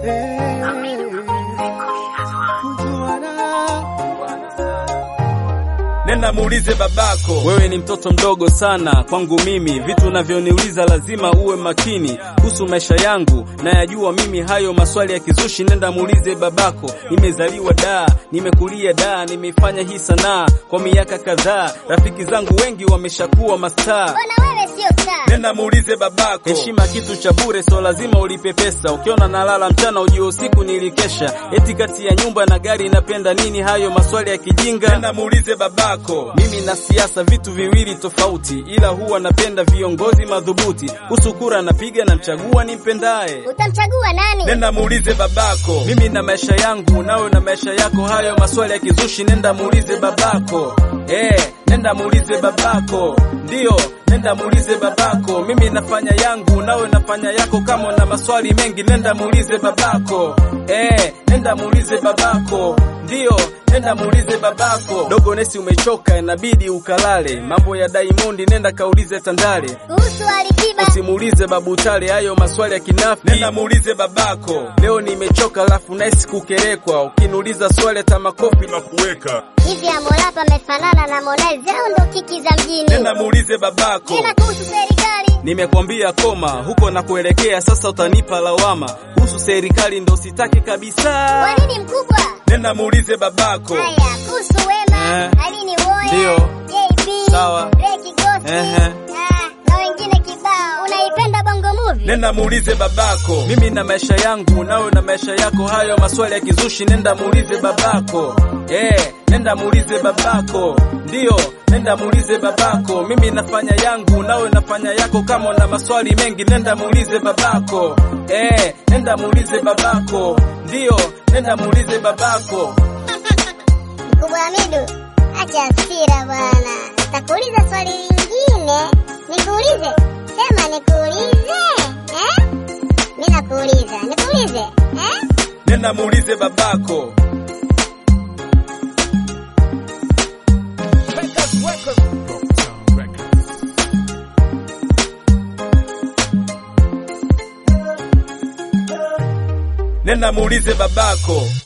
Nenda muulize babako, wewe ni mtoto mdogo sana kwangu mimi. Vitu unavyoniuliza lazima uwe makini kuhusu maisha yangu, na yajua mimi hayo maswali ya kizushi. Nenda muulize babako. Nimezaliwa da, nimekulia da, nimeifanya hii sanaa kwa miaka kadhaa. Rafiki zangu wengi wameshakuwa mastaa. Mbona wewe sio star? Nenda muulize babako. Heshima kitu cha bure, so lazima ulipe pesa. Ukiona nalala mchana, ujue usiku nilikesha. Eti kati ya nyumba na gari napenda nini? Hayo maswali ya kijinga. Nenda muulize babako. Mimi na siasa vitu viwili tofauti, ila huwa napenda viongozi madhubuti. Kuhusu kura napiga na mchagua nimpendaye. Utamchagua nani? Nenda muulize babako. Mimi na maisha yangu, nawe na maisha yako. Hayo maswali ya kizushi, nenda muulize babako. Eh, nenda muulize babako. Ndio, nenda muulize babako. Mimi nafanya yangu, nawe nafanya yako. Kama una maswali mengi, nenda muulize babako. Eh, nenda muulize babako. Ndio, nenda muulize babako. Dogo Nesi, umechoka, inabidi ukalale. Mambo ya Diamond, nenda kaulize Tandale. Kuhusu Alikiba. Usimuulize babu Tale hayo maswali ya kinafiki. Nenda muulize babako. Leo nimechoka alafu naisi kukerekwa. Ukiniuliza swali hata makofi na kuweka Hivi Amolapa amefanana na Harmonize au ndo kiki za mjini? nenda muulize babako. Tena kuhusu serikali. Nimekwambia koma huko na kuelekea sasa, utanipa lawama kuhusu serikali, ndo sitaki kabisa. Kwa nini mkubwa? Nenda muulize babako. Haya, kuhusu Wema, Eh. Alini Woya, Ndio. JB, Sawa. Reki Gosi, Ehe. ah, na wengine kibao. Unaipenda Bongo Movie? Nenda muulize babako. Mimi na maisha yangu, nawe na maisha yako. Hayo maswali ya kizushi, nenda muulize babako. Eh, nenda muulize babako. Ndio, nenda muulize babako. Mimi nafanya yangu, nawe nafanya yako. Kama una maswali mengi, nenda muulize babako. Eh, nenda muulize babako. Ndio, nenda muulize babako. Mkubwa Hamidu, acha hasira bwana. Takuuliza swali lingine. Nikuulize? Sema nikuulize. Eh? Mimi nakuuliza. Nikuulize? Eh? Nenda muulize babako. Nenda muulize babako.